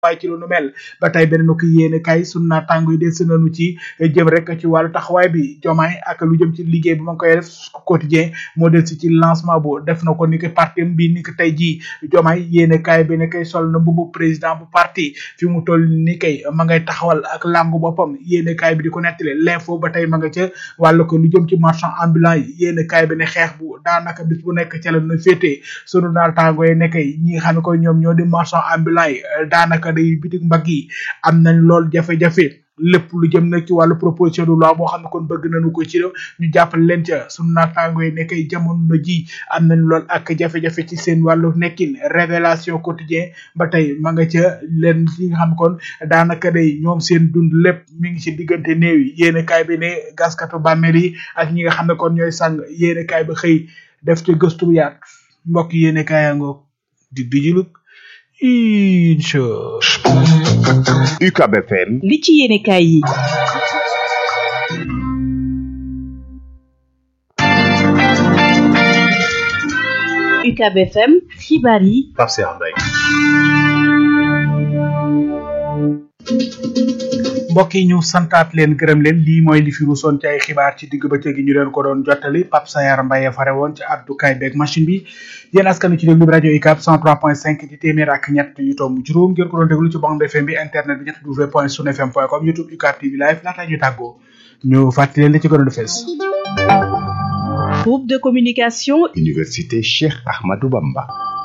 waaye ci lu nu mel ba tey beneen ko yéene kay sunu naataango yi des nañu ci jëm rek ci wàllu taxawaay bi jomaay ak lu jëm ci liggéey bi ma ngi koy def quotidien moo del si ci lancement bu def na ko ni ko parti bi ni ko tey jii jomaay yéene kay bi ne kay sol na mbubu président bu parti fi mu toll ni kay ma ngay taxawal ak làngu boppam yéene kay bi di ko nettali l'info ba tey ma nga ca wàllu ko lu jëm ci marchand ambulant yi yéene kay bi ne xeex bu daanaka bis bu nekk ca la na féetee sunu naataango yi ne kay ñi nga xam ne koy ñoom ñoo di marchand ambulant yi daanaka day bitik mbagg yi am nañ lool jafe-jafe lépp lu jëm nag ci wàllu proposition de loi boo xam ne kon bëgg nañu ko ci ñu jàppale leen ca sunu naataango yi nekkay jamono ji am nañ lool ak jafe-jafe ci seen wàllu nekkin révélation quotidien ba tey ma nga ca leen li nga xam ne kon daanaka day ñoom seen dund lépp mi ngi ci diggante néew yi yéene kaay bi ne gaskatu bàmmeel yi ak ñi nga xam ne kon ñooy sàng yéene kaay ba xëy def ci gëstu bu yaat mbokk yéene kaayangoog di dijulug incha UCAB FM li ci yéenekaay yi UCAB FM xibaar yi Pape Cheikh Mbaye mbokk yi ñu santaat leen gërëm leen lii mooy li fi ruusoon ci ay xibaar ci digg bëccëg gi ñu leen ko doon jottali Pape Sayar Mbaye fare woon ci addukaay beeg machine bi yéen askan ci déglu bi rajo UCAB 103.5 di téeméer ak ñett yu tomb juróom ngeen ko doon déglu ci bande FM bi internet bi ñett w point sun fm point com youtube UCAB TV live laata ñu tàggoo ñu fàttali leen li ci gënoon a fees groupe de communication Université Cheikh Ahmadou Bamba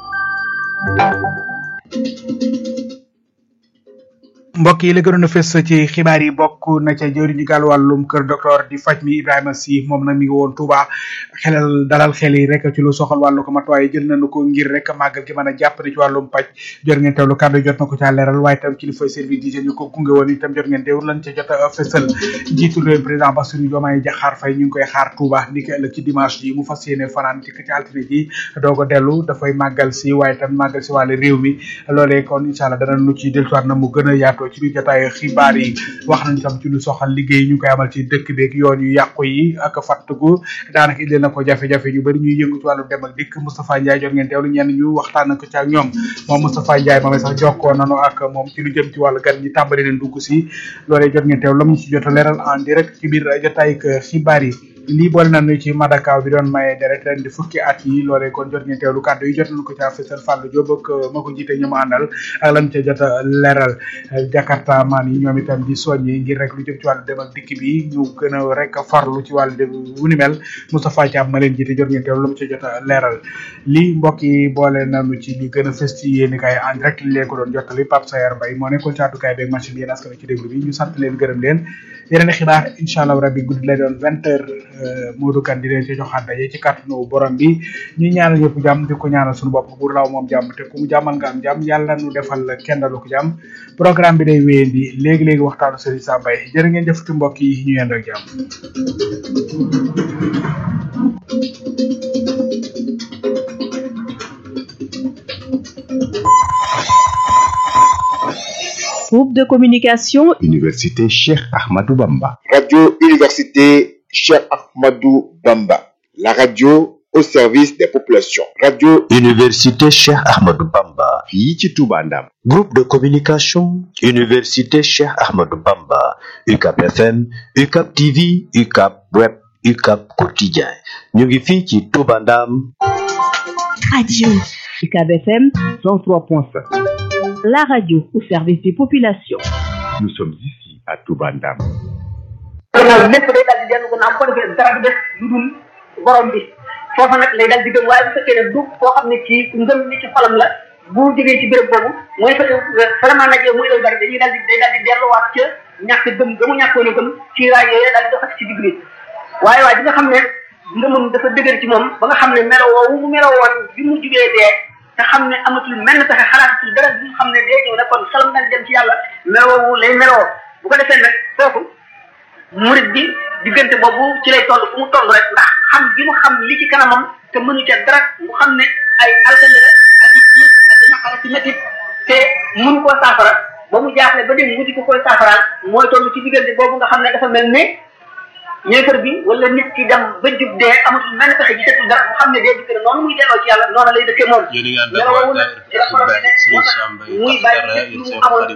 mbokk yi la gënoon a fës ci xibaar yi bokk na ca jëwriñu gàll wàllum kër docteur di faj mi Ibrahima Sy moom nag mi ngi woon Touba xelal dalal xel yi rek ci lu soxal wàllu ko matuwaay jël nañu ko ngir rek màggal gi mën a jàppale ci wàllum paj jot ngeen teewlu kàddu jot na ko caa leeral waaye itam kilifa service d'hygiène ñu ko gunge woon itam jot ngeen teewlu lan ca jot a fësal njiitu réew président Bassirou Diomaye Diakhar Faye ñu ngi koy xaar Touba ni ki ëllëg ci dimanche ji mu fas yéene fanaan ci ci altine ji doog a dellu dafay màggal si waaye itam màggal si wàllu réew mi loolee kon incha allah dana nu ci dellusiwaat na mu gën a yaatoo ci biir jotaayu xibaar yi wax nañ tam ci lu soxal liggéey ñu koy amal ci dëkk beeg yoon yu yàqu yi ak fàttgu daanaka indi na ko jafe-jafe yu bëri ñuy yëngu ci wàllu dem ak dikk Moustapha Ndiaye jot ngeen teewlu ñenn ñu waxtaan ko ci ak ñoom moom Moustapha Ndiaye moom sax jokkoo nanu ak moom ci lu jëm ci wàllu gan ñi tàmbali leen dugg si loolee jot ngeen teewlu lam ñu ci jot a leeral en direct ci biir jotaay xibaar yi lii boole nañu ci Madakaw bi doon maye deret ren di fukki at yi loolee kon jot ngeen teewlu kàddu yi jot nañu ko ca fësal Fallou Diop ak ma ko jiite ñu ma àndal ak lan ca jot a leeral Jakarta maan yi ñoom itam di soññi ngir rek lu jëm ci wàllu dem ak dikk bi ñu gën a rek farlu ci wàllu dem wu ni mel Moustapha Thiam ma leen jiite jot ngeen teewlu lu mu ca jot a leeral lii mbokk yi boole nañu ci li gën a fës ci yéen kay en direct li leen ko doon jottali Pape Sayar Mbaye moo nekkoon ci àddukaay beeg machine bi yéen askan ci déglu bi ñu sant leen gërëm leen yeneen xibaar incha allah rabbi guddi lay doon vingt heures Modou Kane di leen ci joxaat daje ci kàttanu borom bi ñu ñaanal ñëpp jàmm di ko ñaanal suñu bopp bu law moom jàmm te ku mu jàmmal nga am jàmm yàlla nu defal kendalu ko jàmm programme bi day wéyandi léegi-léegi waxtaanu Serigne Sam Mbaye jërë ngeen jëf ci mbokk yi ñu yendoo jàmm groupe de communication Université Cheikh Ahmadou Bamba Radio Université Cheikh Ahmadou Bamba, la radio au service des populations. Radio Université Cheikh Ahmadou Bamba. fii ci Touba Ndam Groupe de communication Université Cheikh Ahmadou Bamba. UCAP FM, UCAP TV, UCAP Web, UCAP Quotidien. ñu ngi fii ci Touba Ndam. radio UCAB FM 103.7 la radio au service des populations nous sommes ici à Touba Ndam gannaaw lépp day daal di dellu gannaaw bu ko defee dara du def lu dul borom bi foofa nag lay daal di gëm waaye bu fekkee ne du koo xam ne ci ngëm ni ci xolam la bu jógee ci béréb boobu mooy fa vraiment nag muy lay bari dañuy daal di day daal di delluwaat ca ñàkk gëm gëmu ñàkkoon a gëm ci raay yooyu daal di doxati ci digg bi waaye waaye bi nga xam ne ngëmam dafa dëgër ci moom ba nga xam ne melo woowu mu melo woon bi mu jugee dee te xam ne amatul menn pexe xalaatatul dara bi nga xam ne dee ñëw na kon salam daal dem ci yàlla melo woowu lay meloo bu ko defee nag kooku murid bi diggante boobu ci lay toll fu mu toll rek ndax xam gi mu xam li ci kanamam te mënu ca dara mu xam ne ay alkande la ak i tiis ak i naqara ci métit te mënu koo saafara ba mu jaaxle ba dem wuti ko koy saafaraal mooy toll ci diggante boobu nga xam ne dafa mel ne ñeefar bi wala nit ki dem ba jub dee amatul menn pexe gisatul dara mu xam ne dee dikk na noonu muy delloo ci yàlla noonu lay dëkkee moom yéen a ngi ànd ak melaw waa woowu nag daayira ci la Hizbut xolam Tarqiyyah ne moo Serigne tax Sam Mbaye muy Fatou bàyyi Dara lépp lu yéen mu seen amoon